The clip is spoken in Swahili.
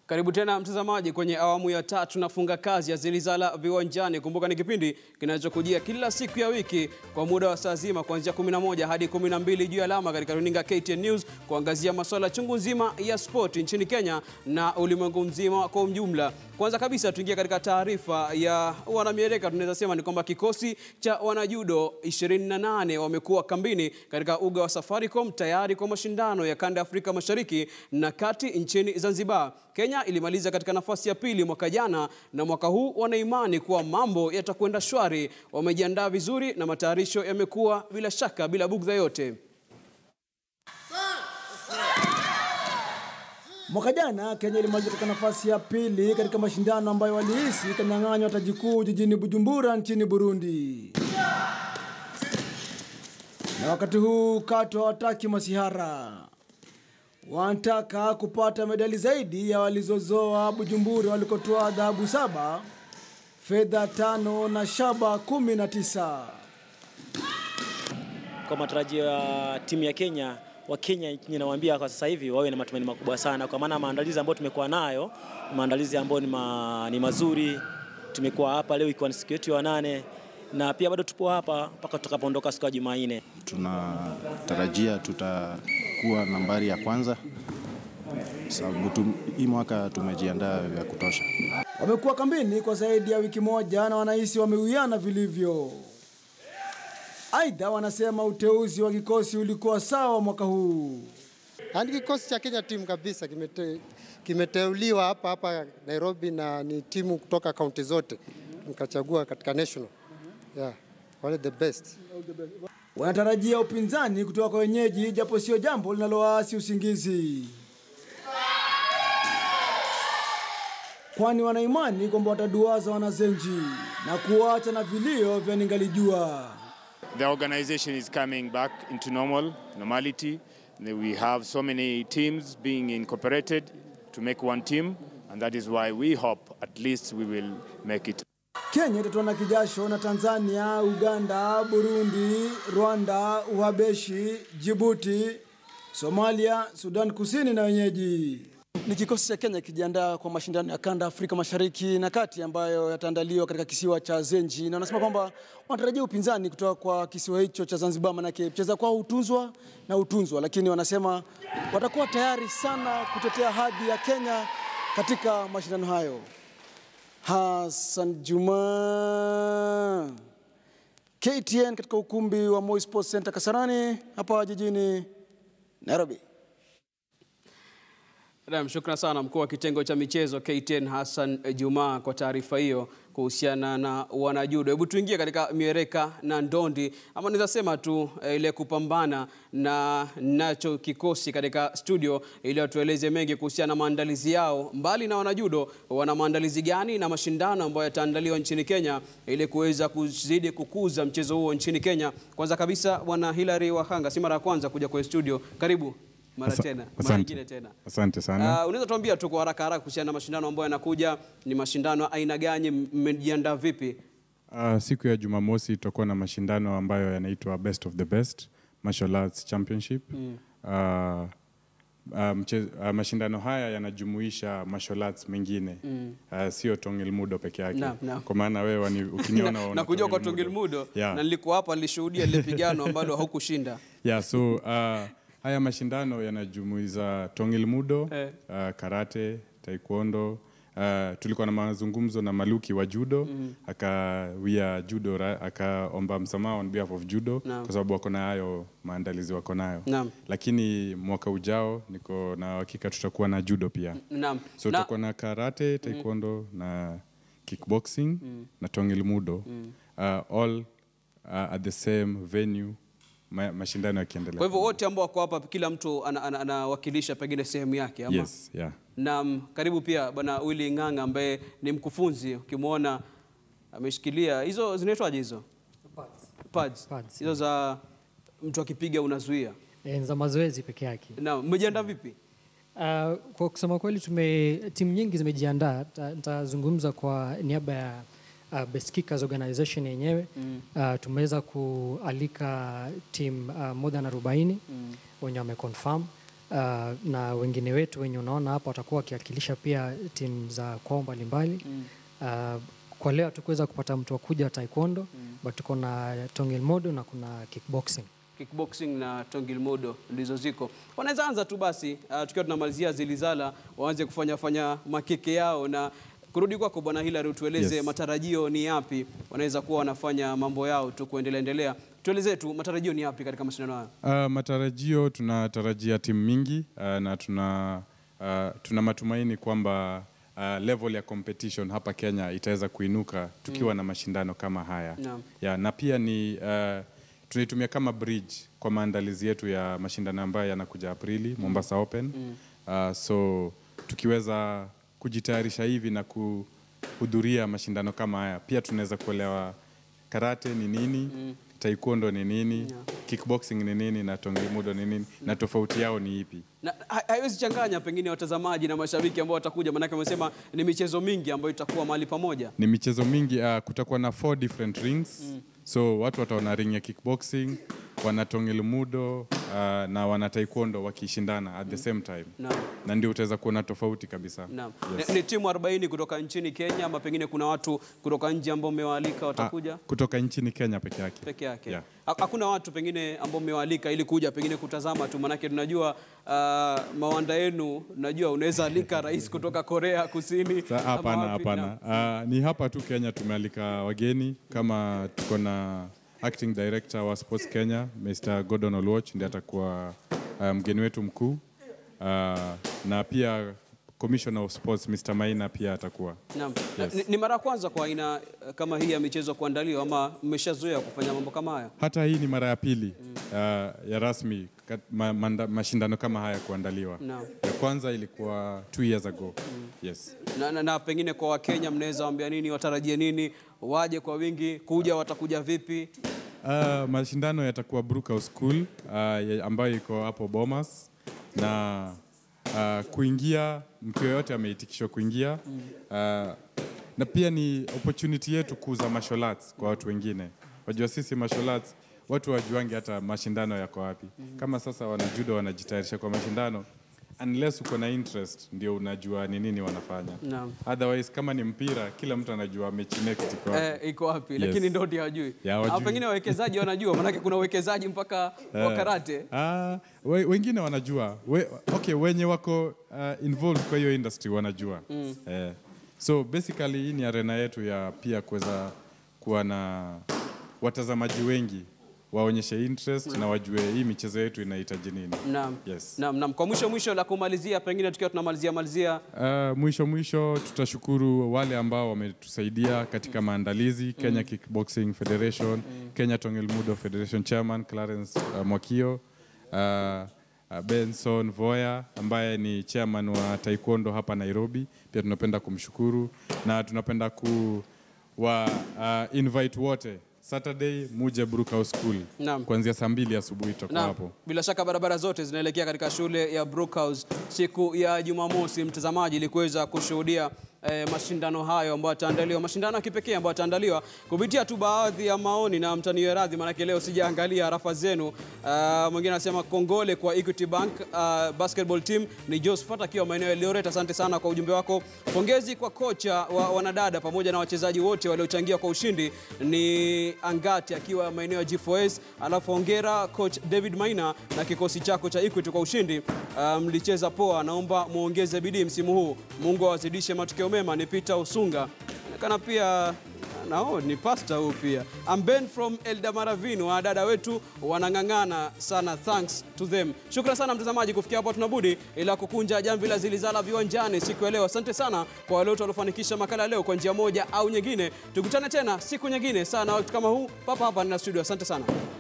Karibu tena mtazamaji kwenye awamu ya tatu nafunga kazi ya Zilizala Viwanjani. Kumbuka ni kipindi kinachokujia kila siku ya wiki kwa muda wa saa zima kuanzia 11 hadi 12 juu ya alama katika runinga KTN News kuangazia masuala chungu nzima ya sport nchini Kenya na ulimwengu mzima kwa ujumla. Kwanza kabisa tuingie katika taarifa ya wanamiereka. Tunaweza sema ni kwamba kikosi cha wanajudo 28 wamekuwa kambini katika uga wa Safaricom tayari kwa mashindano ya kanda ya Afrika Mashariki na Kati nchini Zanzibar. Kenya ilimaliza katika nafasi ya pili mwaka jana na mwaka huu wana imani kuwa mambo yatakwenda shwari. Wamejiandaa vizuri na matayarisho yamekuwa bila shaka bila bugdha yote. Mwaka jana Kenya ilimaliza katika nafasi ya pili katika mashindano ambayo walihisi itanyang'anywa taji kuu jijini Bujumbura nchini Burundi. Na wakati huu Kato hawataki masihara, wanataka kupata medali zaidi ya walizozoa Bujumbura walikotoa dhahabu saba, fedha tano na shaba kumi na tisa. Kwa matarajio ya timu ya Kenya, wa Kenya ninawaambia kwa sasa hivi wawe na matumaini makubwa sana, kwa maana maandalizi ambayo tumekuwa nayo maandalizi ambayo ni, ma, ni mazuri. Tumekuwa hapa leo ikiwa ni siku yetu ya nane na pia bado tupo hapa mpaka tutakapoondoka siku ya Jumanne. Tunatarajia tutakuwa nambari ya kwanza sababu tum, hii mwaka tumejiandaa vya kutosha. Wamekuwa kambini kwa zaidi ya wiki moja na wanahisi wameuiana vilivyo. Aidha, wanasema uteuzi wa kikosi ulikuwa sawa mwaka huu. Yaani kikosi cha Kenya timu kabisa kimete, kimeteuliwa hapa hapa Nairobi na ni timu kutoka kaunti zote nikachagua katika national. Yeah, wale the best. Wanatarajia upinzani kutoka kwa wenyeji, japo sio jambo linalowaasi usingizi, kwani wanaimani kwamba wataduaza wanazenji na kuacha na vilio vya ningalijua. The organization is coming back into normal normality. We have so many teams being incorporated to make one team, and that is why we hope at least we will make it. Kenya itatoana kijasho na Tanzania, Uganda, Burundi, Rwanda, Uhabeshi, Jibuti, Somalia, Sudan Kusini na wenyeji. Ni kikosi cha Kenya kijiandaa kwa mashindano ya kanda Afrika Mashariki na Kati ambayo yataandaliwa katika kisiwa cha Zenji, na wanasema kwamba wanatarajia upinzani kutoka kwa kisiwa hicho cha Zanzibar, manake kucheza kwao hutunzwa na hutunzwa, lakini wanasema watakuwa tayari sana kutetea hadhi ya Kenya katika mashindano hayo. Hassan Juma, KTN katika ukumbi wa Moi Sports Center Kasarani hapa jijini Nairobi. Naam, shukran sana mkuu wa kitengo cha michezo KTN Hassan Juma kwa taarifa hiyo kuhusiana na wanajudo. Hebu tuingie katika miereka na ndondi, ama naweza sema tu eh, ile kupambana na nacho kikosi katika studio, ili watueleze mengi kuhusiana na maandalizi yao. Mbali na wanajudo, wana maandalizi gani na mashindano ambayo yataandaliwa nchini Kenya ili kuweza kuzidi kukuza mchezo huo nchini Kenya? Kwanza kabisa, bwana Hilary Wahanga, si mara ya kwanza kuja kwenye studio, karibu mara Asa- tena, mara asante. nyingine tena. Asante sana. Uh, unaweza tuambia tu kwa haraka haraka kuhusiana na mashindano ambayo yanakuja, ni mashindano aina gani, mmejiandaa vipi? Uh, siku ya Jumamosi tutakuwa na mashindano ambayo yanaitwa Best of the Best Martial Arts Championship. Uh, uh, mche, uh, mashindano haya yanajumuisha martial arts mengine uh, sio Tongil Mudo peke yake. Naam, naam. Kwa maana wewe wani- ukiniona na, waona na kujua kwa Tongil Tongil Mudo Yeah. na nilikuwa hapa nilishuhudia lile pigano ambalo haukushinda. Yeah, so uh, haya mashindano yanajumuiza Tongil Mudo, Eh. uh, karate, taekwondo. Uh, tulikuwa na mazungumzo na Maluki wa judo akawia judo ra- akaomba msamaha on behalf of judo Naam. kwa sababu wako na hayo maandalizi wako nayo, Naam. lakini mwaka ujao niko na hakika tutakuwa na judo pia, Naam. so na, tutakuwa na karate, taekwondo na kickboxing na Tongil Mudo uh, all uh, at the same venue ma mashindano yakiendelea. kwa hivyo wote ambao wako hapa, kila mtu anawakilisha ana, ana anawakilisha pengine sehemu yake ama? Yes, yeah. Na karibu pia bwana Willy Ng'ang'a ambaye ni mkufunzi, ukimwona ameshikilia hizo zinaitwaje hizo pads, Pads, hizo za mtu akipiga unazuia. Eh, za mazoezi peke yake. Na mmejiandaa vipi? Uh, kwa kusema kweli tume timu nyingi zimejiandaa. Ta- Nitazungumza kwa niaba ya uh, Best Kickers Organization yenyewe mm. uh, tumeweza kualika timu uh, more than 40 mm. wenye wameconfirm uh, na wengine wetu wenye unaona hapa watakuwa wakiwakilisha pia timu za kwao mbalimbali mm. uh, kwa leo hatukuweza kupata mtu wa kuja taekwondo mm. but tuko na Tongil Modo na kuna kickboxing kickboxing na tongilmodo ndizo ziko wanaweza anza tu basi uh, tukiwa tunamalizia zilizala waanze kufanya fanya makeke yao na kurudi kwako bwana Hilary utueleze Yes. matarajio ni yapi wanaweza kuwa wanafanya mambo yao tu kuendelea endelea tueleze tu matarajio ni yapi katika mashindano haya Uh, matarajio tunatarajia timu mingi uh, na tuna, uh, tuna matumaini kwamba uh, level ya competition hapa Kenya itaweza kuinuka tukiwa na mashindano kama haya Naam. ya, na pia ni uh, tunaitumia kama bridge kwa maandalizi yetu ya mashindano ambayo yanakuja Aprili Mombasa Open uh, so tukiweza kujitayarisha hivi na kuhudhuria mashindano kama haya pia tunaweza kuelewa karate ni nini taekwondo ni nini kickboxing ni nini na tongimudo ni nini na tofauti yao ni ipi na ha- haiwezi changanya pengine watazamaji na mashabiki ambao watakuja maanake wamesema ni michezo mingi ambayo itakuwa mahali pamoja ni michezo mingi uh, kutakuwa na four different rings so watu wataona ring ya kickboxing wana tongilmudo uh, na wana taekwondo wakishindana at the same time Naam. na ndio utaweza kuona tofauti kabisa Naam. Yes. Ni, ni timu 40 kutoka nchini Kenya ama pengine kuna watu kutoka nje ambao mmewaalika watakuja Ah, kutoka nchini Kenya peke yake peke yake Yeah. Ha- hakuna watu pengine ambao mmewaalika ili kuja pengine kutazama tu manake tunajua uh, mawanda yenu najua unaweza alika rais kutoka Korea Kusini Sa- ama Hapana, wapi. hapana. Naam. Uh, ni hapa tu Kenya tumealika wageni kama tuko na acting director wa Sports Kenya Mr. Gordon Olwoch ndiye atakuwa uh, mgeni wetu mkuu uh, na pia commissioner of sports Mr. Maina pia atakuwa Naam. Yes. Ni, ni mara ya kwanza kwa aina eh, kama hii ya michezo kuandaliwa ama mmeshazoea kufanya mambo kama haya hata hii ni mara ya pili uh, ya rasmi kat, ma, manda, mashindano kama haya kuandaliwa Naam. ya kwanza ilikuwa two years ago yes na, na, na pengine kwa Wakenya mnaweza waambia nini, watarajie nini, waje kwa wingi, kuja watakuja vipi? Uh, mashindano yatakuwa Brookhouse School uh, ya- ambayo iko hapo Bomas na uh, kuingia mtu yeyote ameitikishwa kuingia uh, na pia ni opportunity yetu kuuza martial arts kwa watu wengine. Wajua sisi martial arts watu wajuangi hata mashindano yako wapi. Kama sasa wanajudo wanajitayarisha kwa mashindano unless uko na interest ndio unajua ni nini wanafanya. Naam. Otherwise kama ni mpira kila mtu anajua mechi next iko wapi. Eh, iko wapi? Yes. Lakini ndio ndio hawajui. Ya, hawajui. Au pengine wawekezaji wanajua, maanake kuna uwekezaji mpaka wa Eh, karate. Ah, we, wengine wanajua we, okay, wenye wako uh, involved kwa hiyo industry wanajua mm. eh, so basically hii ni arena yetu ya pia kuweza kuwa na watazamaji wengi waonyeshe interest na wajue hii michezo yetu inahitaji nini. Naam. Yes. Naam, naam. Kwa mwisho mwisho la kumalizia, pengine tukiwa tunamalizia malizia, Uh, mwisho mwisho tutashukuru wale ambao wametusaidia katika maandalizi Kenya Kickboxing Federation, Kenya Tongelmudo Federation Chairman Clarence uh, Mwakio, uh, uh, Benson Voya ambaye ni chairman wa taekwondo hapa Nairobi, pia tunapenda kumshukuru na tunapenda ku wa uh, invite wote Saturday muje Brookhouse School Naam. kuanzia saa mbili asubuhi tutakuwa na hapo. bila shaka barabara zote zinaelekea katika shule ya Brookhouse siku ya Jumamosi, mtazamaji, ili kuweza kushuhudia eh, mashindano hayo ambayo yataandaliwa, mashindano ya kipekee ambayo yataandaliwa kupitia tu baadhi ya maoni, na mtaniwe radhi, maanake leo sijaangalia harafa zenu. Uh, mwingine anasema kongole kwa Equity Bank uh, basketball team. Ni Josephat akiwa maeneo ya Eldoret, asante sana kwa ujumbe wako. Pongezi kwa kocha wa wanadada pamoja na wachezaji wote waliochangia kwa ushindi. Ni Angati akiwa maeneo ya G4S, alafu hongera coach David Maina na kikosi chako cha Equity kwa ushindi. Uh, mlicheza poa, naomba muongeze bidii msimu huu, Mungu awazidishe matokeo mema. Ni Peter Usunga kana pia nao ni pasta huu pia. I'm Ben from Eldamaravini, wadada wetu wanang'ang'ana sana, thanks to them. Shukran sana mtazamaji, kufikia hapo tunabudi ila kukunja jamvi la Zilizala viwanjani siku ya leo. Asante sana kwa wale wote waliofanikisha makala ya leo kwa njia moja au nyingine. Tukutane tena siku nyingine sana wakati kama huu papa hapa na studio. Asante sana.